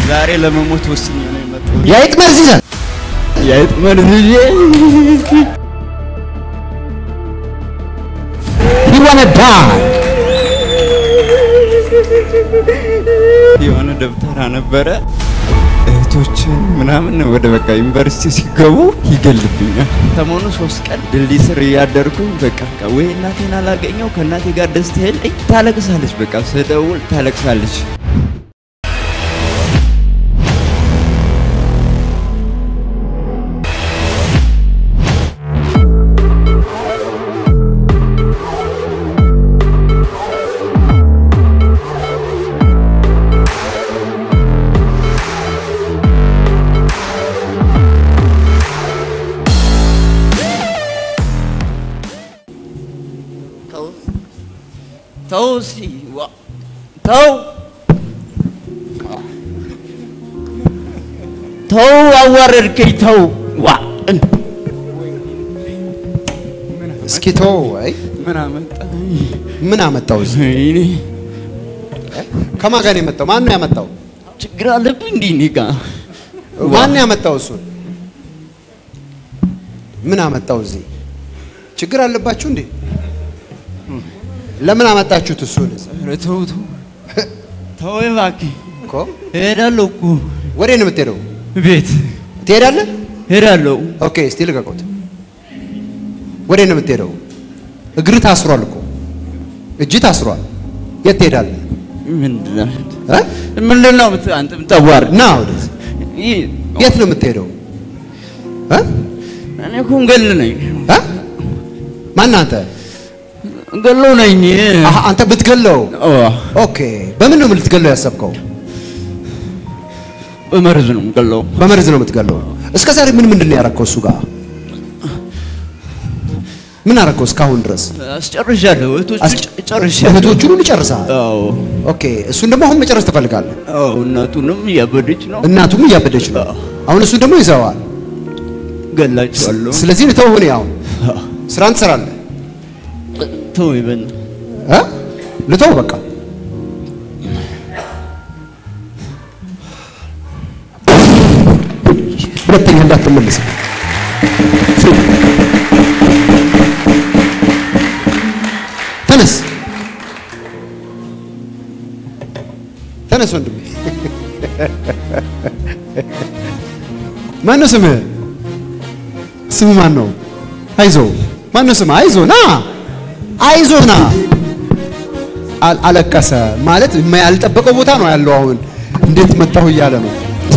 ዛሬ ለመሞት ወስኜ ነው የመጣሁት። የአይጥ መርዝ ይዘህ የአይጥ መርዝ ይዤ you wanna die የሆነ ደብተራ ነበረ እህቶችን ምናምን ወደ በቃ ዩኒቨርሲቲ ሲገቡ ይገልብኛል። ሰሞኑ ሶስት ቀን ድልድይ ስር እያደርኩኝ በቃ በቃ ወይ እናቴን አላገኘው ከእናቴ ጋር ደስታ የለኝ። ታለቅሳለች፣ በቃ ስደውል ታለቅሳለች። ተው ተው እስኪ ዋ ተው ተው አዋረድከኝ ተው ዋ እስኪ ተው አይ ምን አመጣ ምን አመጣው እዚህ እኔ ከማን ጋር ነው የመጣው ማን ነው ያመጣው ችግር አለብኝ እንዲህ እኔ ጋ ማን ነው ያመጣው እሱን ምን አመጣው እዚህ ችግር አለባችሁ እንዴ ለምን አመጣችሁት እሱን ኧረ ተው ተው ተው እባክህ እኮ እሄዳለሁ እኮ ወዴት ነው የምትሄደው ቤት ትሄዳለህ እሄዳለሁ ኦኬ እስቲ ልቀቁት ወዴት ነው የምትሄደው እግር ታስሯል እኮ እጅ ታስሯል የት ትሄዳለህ ምንድን ነው እ? ምንድን ነው የምት- አንተ የምታዋርድ ና ወደዚህ ይህ የት ነው የምትሄደው እ? እኔ እኮ እንገል ነኝ እ? ማን አንተ እንገሎ ነኝ አሀ፣ አንተ ብትገለው ኦ፣ ኦኬ በምን ነው ልትገለው ያሰብከው በመርዝ ነው የምገለው በመርዝ ነው የምትገለው እስከ ዛሬ ምን ምንድን ነው ያረከው እሱ ጋር ምን አረከው እስካሁን ድረስ አስጨርሻለሁ እህቶቹ አስ- ጨርሻለሁ እህቶቹን ሁሉ ጨርሰሃል አዎ ኦኬ እሱን ደግሞ አሁን መጨረስ ትፈልጋለህ አዎ እናቱንም እያበደች ነው እናቱም እያበደች ነው አሁን እሱን ደግሞ ይዘዋል ገላቸዋለሁ ስለዚህ ልተው ሆነ አሁን ስራን ትሰራለህ ተው ይበን እ? ልተው በቃ ሁለተኛ እንዳትመለስ ፍሪ ተነስ ተነስ ወንድሜ ማን ነው ስምህ ስምህ ማን ነው አይዞ ማን ነው ስምህ አይዞ ና አይዞ ና አል- አለቀሰ ማለት የማ- ያልጠበቀው ቦታ ነው ያለው አሁን እንዴት መጣሁ እያለ ነው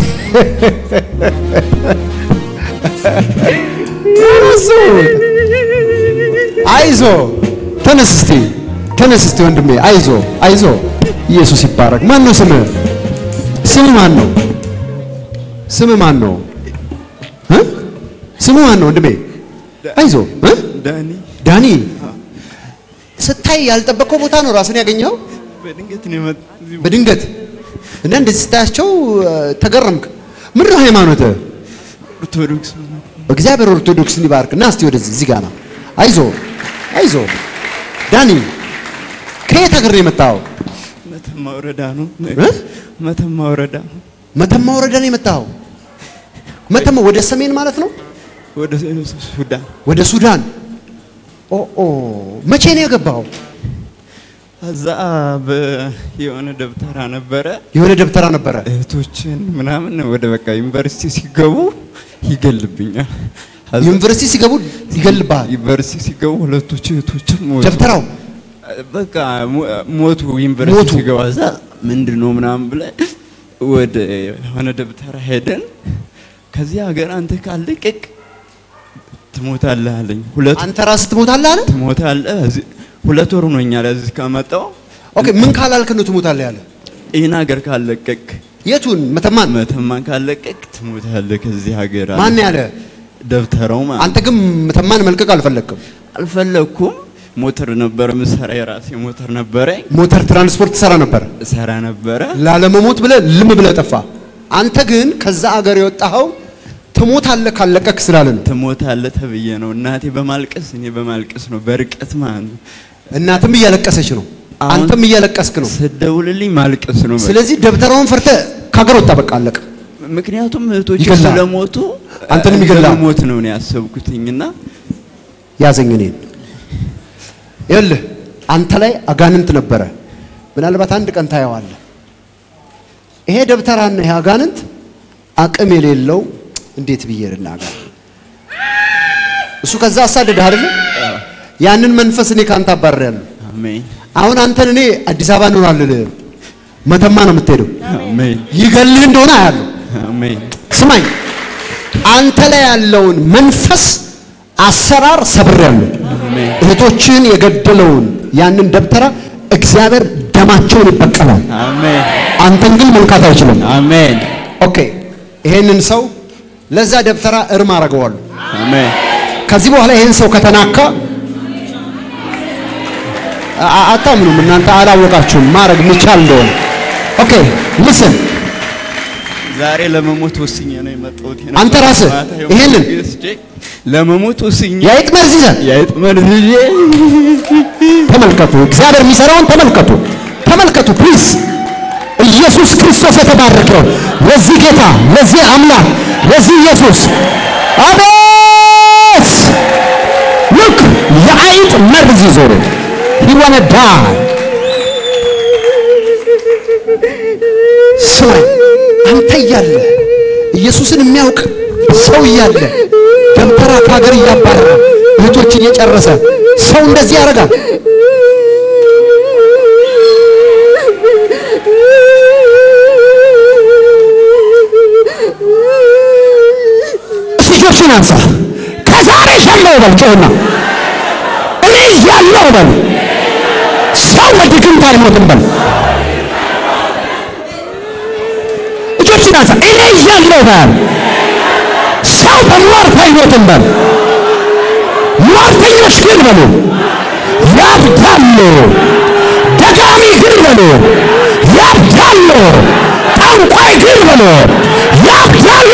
ረሱት አይዞ ተነስ እስቲ ተነስ እስቲ ወንድሜ አይዞ አይዞ ኢየሱስ ይባረክ ማን ነው ስምህ ስምህ ማን ነው ስምህ ማን ነው እ? ስምህ ማን ነው ወንድሜ አይዞ እ? ዳኒ ዳኒ ስታይ ያልጠበቀው ቦታ ነው ራስን ያገኘው በድንገት ነው የመጣ እዚህ በድንገት እና እንደዚህ ስታያቸው እ፣ ተገረምክ ምንድን ነው ሃይማኖት ኦርቶዶክስ እግዚአብሔር ኦርቶዶክስን ይባርክ እና እስቲ ወደዚህ እዚህ ጋር ና አይዞ አይዞ ዳኒ ከየት ሀገር ነው የመጣው መተማ ወረዳ ነው እ? መተማ ወረዳ መተማ ወረዳ ነው የመጣው መተማ ወደ ሰሜን ማለት ነው ወደ ሱዳን ወደ ሱዳን ኦ ኦ መቼ ነው የገባው እዛ የሆነ ደብተራ ነበረ የሆነ ደብተራ ነበረ እህቶችን ምናምን ወደ በቃ ዩኒቨርሲቲ ሲገቡ ይገልብኛል። ከዛ ዩኒቨርሲቲ ሲገቡ ይገልብሃል ዩኒቨርሲቲ ሲገቡ ሁለቶች እህቶችም ሞቱ። ደብተራው በቃ ሞ- ሞቱ። ዩኒቨርሲቲ ሞቱ። ሲገባ እዛ ምንድን ነው ምናምን ብለን ወደ የሆነ ደብተራ ሄደን ከዚህ ሀገር አንተ ካልለቀቅ ትሞታለህ አለኝ። ሁለት አንተ ራስህ ትሞታለህ አለ ትሞታለህ። እዚህ- ሁለት ወር ሆኖኛል እዚህ ከመጣሁ። ኦኬ ምን ካላልክ ነው ትሞታለህ ያለ ይህን ሀገር ካልለቀቅ የቱን መተማን መተማን ካልለቀቅ ትሞታለህ ከዚህ ሀገር አለ። ማን ያለ ደብተራው ማለት አንተ ግን መተማን መልቀቅ አልፈለግክም አልፈለኩም። ሞተር ነበረ ምሰራ የራሴ ሞተር ነበረኝ ሞተር ትራንስፖርት ትሰራ ነበር እሰራ ነበረ። ላለመሞት ብለህ ልም ብለህ ጠፋ አንተ ግን ከዛ አገር የወጣኸው ትሞታለህ ካለቀክ ስላለ ነው ትሞታለህ ተብዬ ነው እናቴ በማልቀስ እኔ በማልቀስ ነው በርቀት ማለት ነው። እናትም እያለቀሰች ነው አሁን አንተም እያለቀስክ ነው ስደውልልኝ ማልቀስ ነው። በቃ። ስለዚህ ደብተራውን ፈርተህ ከሀገር ወጣ። በቃ አለቀ። ምክንያቱም እህቶች ይገላል። ስለሞቱ አንተንም ይገላል። ሞት ነው ነው ያሰብኩትኝና ያዘኝ እኔን። ይኸውልህ አንተ ላይ አጋንንት ነበረ። ምናልባት አንድ ቀን ታየዋለህ። ይሄ ደብተራና ይሄ አጋንንት አቅም የሌለው እንዴት ብዬ ልናገር? እሱ ከዛ አሳደደህ አይደለ? ያንን መንፈስ እኔ ካንተ አባርሬያለሁ። አሜን አሁን አንተን እኔ አዲስ አበባ ነው አልልህም፣ መተማ ነው የምትሄደው። አሜን ይገልህ እንደሆነ አያለሁ። አሜን ስማኝ፣ አንተ ላይ ያለውን መንፈስ አሰራር ሰብሬያለሁ። አሜን እህቶችን የገደለውን ያንን ደብተራ እግዚአብሔር ደማቸውን ይበቀላል። አሜን አንተን ግን መንካት አይችልም። አሜን ኦኬ፣ ይሄንን ሰው ለዛ ደብተራ እርም አደርገዋለሁ። አሜን ከዚህ በኋላ ይሄን ሰው ከተናካ አ- አ- አታምኑም እናንተ አላወቃችሁም ማድረግ የሚቻል እንደሆነ። ኦኬ ልስን ዛሬ ለመሞት ወስኜ ነው የመጣሁት። አንተ ራስህ ማታ የሞት ይሄንን ገዝቼ ለመሞት ወስኜ የአይጥ መርዝ ይዘህ የአይጥ መርዝ ይዤ ተመልከቱ። እግዚአብሔር የሚሰራውን ተመልከቱ፣ ተመልከቱ ፕሊዝ። ኢየሱስ ክርስቶስ የተባረከው ለዚህ ጌታ፣ ለዚህ አምላክ፣ ለዚህ ኢየሱስ አቤት! ልክ የአይጥ መርዝ ይዞ ነው ሂዋነ ዳ ስማኝ፣ አንተ እያለ ኢየሱስን የሚያውቅ ሰው እያለ ደብተራ ከሀገር እያባረረ እህቶች እየጨረሰ ሰው እንደዚህ ያደርጋል። እጆችን አንሳ። ከዛሬ ጀምሮ በል ጮህና እኔ እያለሁ በል ሰው በድግምት አይሞትም በል እጆችን አንሳ። እኔ እያለሁ በል ሰው በሟርት አይሞትም በል ሟርተኞች ግን በሉ ያብዳሉ። ደጋሚ ግን በሉ ያብዳሉ። ጠንቋይ ግን በሉ ያብዳሉ።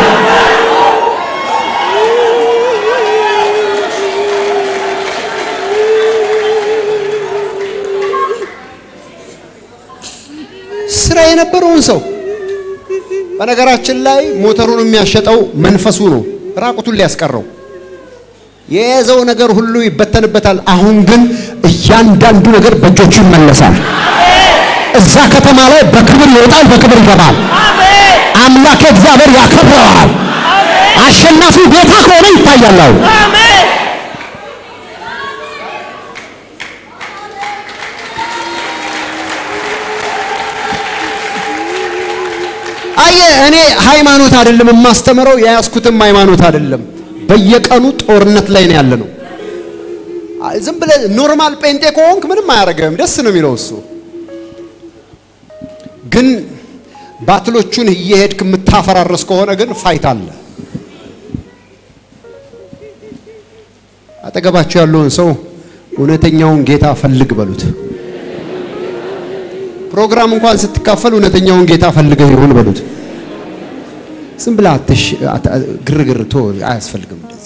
ስራ የነበረውን ሰው በነገራችን ላይ ሞተሩን የሚያሸጠው መንፈሱ ነው፣ ራቁቱን ሊያስቀረው የያዘው ነገር ሁሉ ይበተንበታል። አሁን ግን እያንዳንዱ ነገር በእጆቹ ይመለሳል። እዛ ከተማ ላይ በክብር ይወጣል፣ በክብር ይገባል። አምላክ እግዚአብሔር ያከብረዋል። አሸናፊ ጌታ ከሆነ ይታያል። አሁን አየ እኔ ሃይማኖት አይደለም የማስተምረው፣ የያዝኩትም ሃይማኖት አይደለም። በየቀኑ ጦርነት ላይ ነው ያለ ነው። ዝም ብለህ ኖርማል ጴንጤ ከሆንክ ምንም አያደርግህም፣ ደስ ነው የሚለው እሱ። ግን ባትሎቹን እየሄድክ የምታፈራረስ ከሆነ ግን ፋይት አለ። አጠገባቸው ያለውን ሰው እውነተኛውን ጌታ ፈልግ በሉት። ፕሮግራም እንኳን ስትካፈል እውነተኛውን ጌታ ፈልገህ ይሁን በሉት። ዝም ብለህ አትሽ አት- ግርግር ቶ አያስፈልግም። እንደዚህ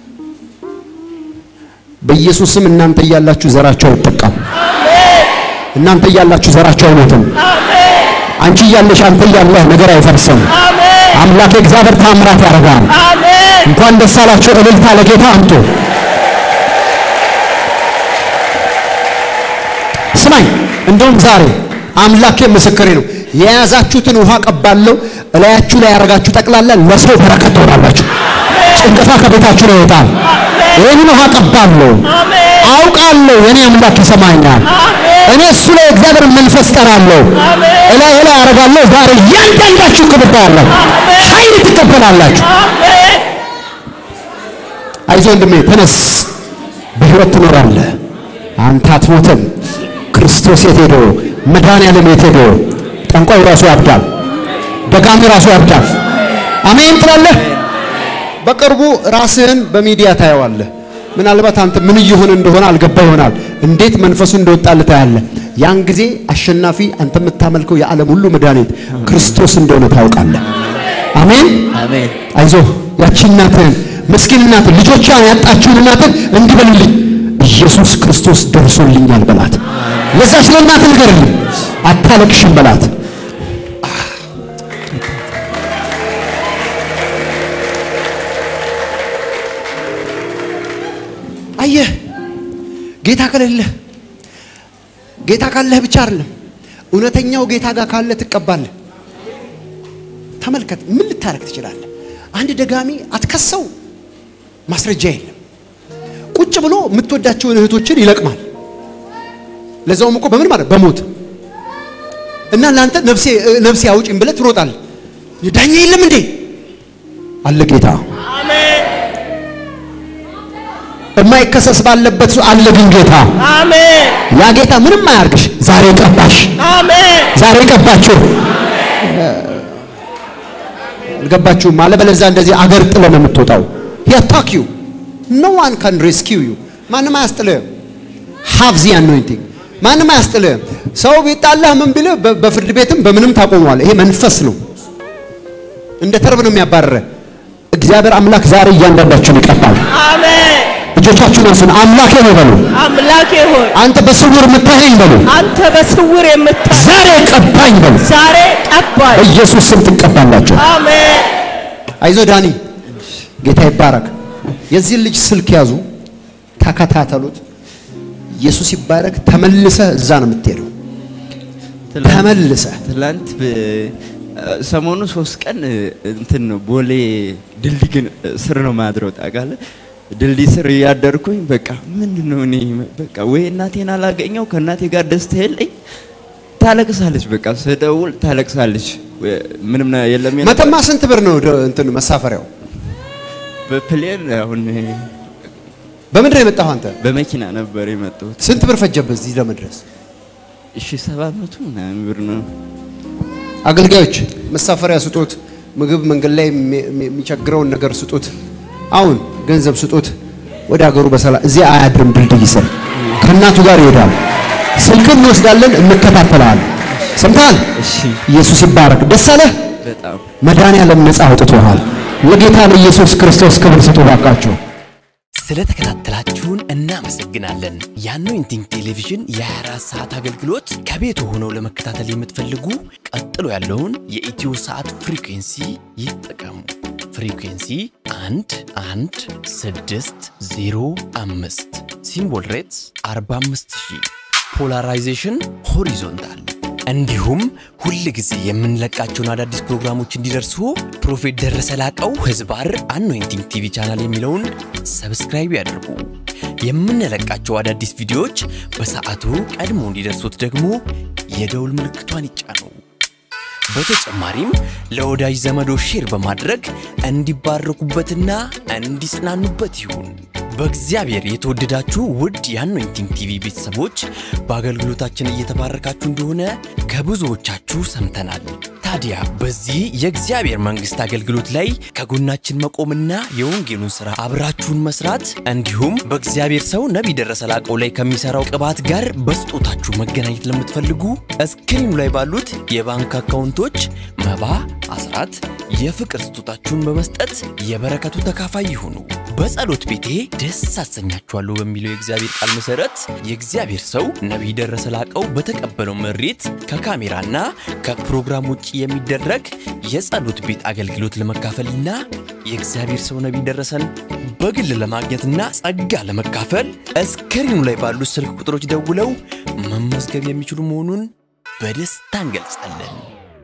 በኢየሱስ ስም እናንተ እያላችሁ ዘራቸው አይጠቃም። እናንተ እያላችሁ ዘራቸው አይሞትም። አንቺ እያለሽ አንተ እያለህ ነገር አይፈርስም። አምላክ እግዚአብሔር ታምራት ያደርጋል። እንኳን ደስ አላችሁ። እልልታ ለጌታ አምጡ። ስማኝ፣ እንደውም ዛሬ አምላኬ ምስክሬ ነው። የያዛችሁትን ውሃ ቀባለሁ፣ እላያችሁ ላይ ያደረጋችሁ ጠቅላላ ለሰው በረከት ትሆናላችሁ። ጭንቀታ ከቤታችሁ ላይ ይወጣል። ይህንን ውሃ ቀባለሁ፣ አውቃለሁ የኔ አምላክ ይሰማኛል። እኔ እሱ ላይ እግዚአብሔር መንፈስ ጠራለሁ፣ እላይ ላይ ያደርጋለሁ። ዛሬ እያንዳንዳችሁ ክብር ታያለህ፣ ኃይል ትቀበላላችሁ። አይዞህ ወንድሜ ተነስ፣ በሕይወት ትኖራለህ። አንተ አትሞትም። ክርስቶስ የት ሄዶ መድኃኒዓለም የት ሄዶ ጠንቋይ ራሱ ያብዳል፣ ደጋሚ ራሱ ያብዳል። አሜን ትላለህ። በቅርቡ ራስህን በሚዲያ ታየዋለህ። ምናልባት አንተ ምን እየሆነ እንደሆነ አልገባ ይሆናል። እንዴት መንፈሱ እንደወጣልህ ታያለህ። ያን ጊዜ አሸናፊ አንተ የምታመልከው የዓለም ሁሉ መድኃኒት ክርስቶስ እንደሆነ ታውቃለህ። አሜን። አሜን አይዞህ ያቺ እናትህን ምስኪን እናትህን ልጆቿን ያጣችውን እናትህን እንዲህ በልልኝ ኢየሱስ ክርስቶስ ደርሶልኛል በላት። ለዛች ለእናትህ ንገርልኝ፣ አታለቅሽም በላት። ጌታ ከሌለህ ጌታ ካለህ ብቻ አይደለም እውነተኛው ጌታ ጋር ካለ ትቀባለህ። ተመልከት፣ ምን ልታረግ ትችላለህ? አንድ ደጋሚ አትከሰው፣ ማስረጃ የለም። ቁጭ ብሎ የምትወዳቸውን እህቶችን ይለቅማል። ለዛውም እኮ በምን ማለት በሞት እና ለአንተ ነፍሴ ነፍሴ አውጪኝ ብለህ ትሮጣለህ። ዳኛ የለም እንዴ? አለ ጌታ። አሜን የማይከሰስ ባለበት አለ ግን ጌታ። አሜን ያ ጌታ ምንም አያርግሽ። ዛሬ ቀባሽ፣ አሜን ዛሬ ቀባችሁ። አልገባችሁም? አለበለዚያ እንደዚህ አገር ጥለ ነው የምትወጣው። ያታክ ዩ ኖ ዋን ካን ሬስኪው ዩ። ማንም አያስጥልህም። ሃቭ ዚ አኖይንቲንግ ማንም አያስጥልህም። ሰው ቢጣላህ ምን ቢልህ በ- በፍርድ ቤትም በምንም ታቆመዋል። ይሄ መንፈስ ነው። እንደ ተርብ ነው የሚያባርረ። እግዚአብሔር አምላክ ዛሬ እያንዳንዳችሁን ይቀባል። አሜን እጆቻችሁን አንሱን። አምላኬ ነው በሉ። አምላኬ ሆይ አንተ በስውር የምታየኝ በሉ። አንተ በስውር የምታይ ዛሬ ቀባኝ በሉ። ዛሬ ቀባይ በኢየሱስ ስም ትቀባላችሁ። አሜን አይዞ ዳኒ፣ ጌታ ይባረክ። የዚህን ልጅ ስልክ ያዙ፣ ተከታተሉት። ኢየሱስ ይባረክ። ተመልሰህ እዛ ነው የምትሄደው። ትላንት- ተመልሰህ ትላንት በ- ሰሞኑ ሶስት ቀን እንትን ነው ቦሌ ድልድይ ግን ስር ነው ማድረው ታውቃለህ። ድልድይ ስር እያደርኩኝ በቃ ምንድን ነው እኔ በቃ ወይ እናቴን አላገኘው ከእናቴ ጋር ደስታ የለኝ። ታለቅሳለች፣ በቃ ስደውል ታለቅሳለች። ወይ- ምንም ነ- የለም የለም። መተማ ስንት ብር ነው ደ- እንትን መሳፈሪያው? በፕሌን አሁን በምንድን ነው የመጣኸው አንተ? በመኪና ነበር የመጣሁት። ስንት ብር ፈጀብህ እዚህ ለመድረስ? እሺ ሰባት መቶ ምናምን ብር ነው። አገልጋዮች መሳፈሪያ ስጡት፣ ምግብ መንገድ ላይ የሚ- የሚ- የሚቸግረውን ነገር ስጡት። አሁን ገንዘብ ስጡት። ወደ ሀገሩ በሰላም እዚህ አያድርም። ድልድይ ስር ከእናቱ ጋር ይሄዳል። ስልክን እንወስዳለን፣ እንከታተላለን። ሰምተሃል? እሺ ኢየሱስ ይባረክ። ደስ አለህ? በጣም መድኃኒዓለም ነፃ አውጥቶሃል። ለጌታ ለኢየሱስ ክርስቶስ ክብር ስጡ ባካችሁ። ስለተከታተላችሁን እናመሰግናለን። የአኖይንቲንግ ቴሌቪዥን የ24 ሰዓት አገልግሎት ከቤቱ ሆነው ለመከታተል የምትፈልጉ ቀጥሎ ያለውን የኢትዮ ሰዓት ፍሪኩንሲ ይጠቀሙ። ፍሪኩንሲ 1 1 6 0 5 ሲምቦል ሬትስ 45000 ፖላራይዜሽን ሆሪዞንታል እንዲሁም ሁል ጊዜ የምንለቃቸውን አዳዲስ ፕሮግራሞች እንዲደርሱ ፕሮፌት ደረሰ ላቀው ህዝባር አኖይንቲንግ ቲቪ ቻናል የሚለውን ሰብስክራይብ ያድርጉ። የምንለቃቸው አዳዲስ ቪዲዮዎች በሰዓቱ ቀድሞ እንዲደርሱት ደግሞ የደውል ምልክቷን ይጫኑ። በተጨማሪም ለወዳጅ ዘመዶ ሼር በማድረግ እንዲባረኩበትና እንዲጽናኑበት ይሁን። በእግዚአብሔር የተወደዳችሁ ውድ የአኖይንቲንግ ቲቪ ቤተሰቦች በአገልግሎታችን እየተባረካችሁ እንደሆነ ከብዙዎቻችሁ ሰምተናል። ታዲያ በዚህ የእግዚአብሔር መንግሥት አገልግሎት ላይ ከጎናችን መቆምና የወንጌሉን ሥራ አብራችሁን መስራት እንዲሁም በእግዚአብሔር ሰው ነቢይ ደረሰ ላቀው ላይ ከሚሠራው ቅባት ጋር በስጦታችሁ መገናኘት ለምትፈልጉ እስክሪኑ ላይ ባሉት የባንክ አካውንቶች መባ፣ አስራት፣ የፍቅር ስጦታችሁን በመስጠት የበረከቱ ተካፋይ ይሁኑ። በጸሎት ቤቴ ደስ አሰኛችኋለሁ በሚለው የእግዚአብሔር ቃል መሰረት የእግዚአብሔር ሰው ነቢይ ደረሰ ላቀው በተቀበለው መሬት ከካሜራና ከፕሮግራም ውጭ የሚደረግ የጸሎት ቤት አገልግሎት ለመካፈልና የእግዚአብሔር ሰው ነቢይ ደረሰን በግል ለማግኘትና ጸጋ ለመካፈል እስክሪኑ ላይ ባሉት ስልክ ቁጥሮች ደውለው መመዝገብ የሚችሉ መሆኑን በደስታ እንገልጻለን።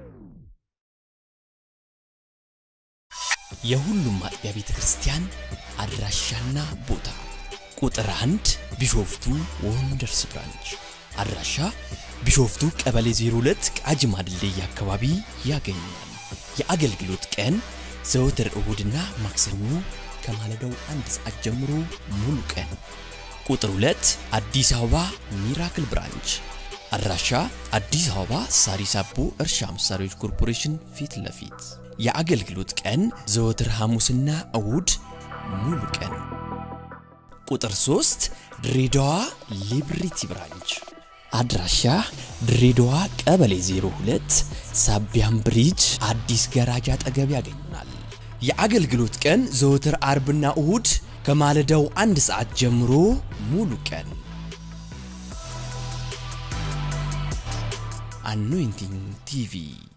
የሁሉም አጥቢያ ቤተ ክርስቲያን አድራሻና ቦታ ቁጥር አንድ ቢሾፍቱ ወንደርስ ብራንች አድራሻ ቢሾፍቱ ቀበሌ 02 ቃጂማ ድልድይ አካባቢ ያገኛል። የአገልግሎት ቀን ዘወትር እሁድና ማክሰኞ ከማለዳው አንድ ሰዓት ጀምሮ ሙሉ ቀን። ቁጥር 2 አዲስ አበባ ሚራክል ብራንች አድራሻ አዲስ አበባ ሳሪስ አቦ እርሻ መሳሪያዎች ኮርፖሬሽን ፊት ለፊት የአገልግሎት ቀን ዘወትር ሐሙስና እሁድ ሙሉ ቀን። ቁጥር 3 ድሬዳዋ ሊብሪቲ ብራንች አድራሻ ድሬዳዋ ቀበሌ 02 ሳቢያም ብሪጅ አዲስ ገራጃ አጠገብ ያገኙናል። የአገልግሎት ቀን ዘወትር አርብና እሁድ ከማለዳው አንድ ሰዓት ጀምሮ ሙሉ ቀን። አኖይንቲንግ ቲቪ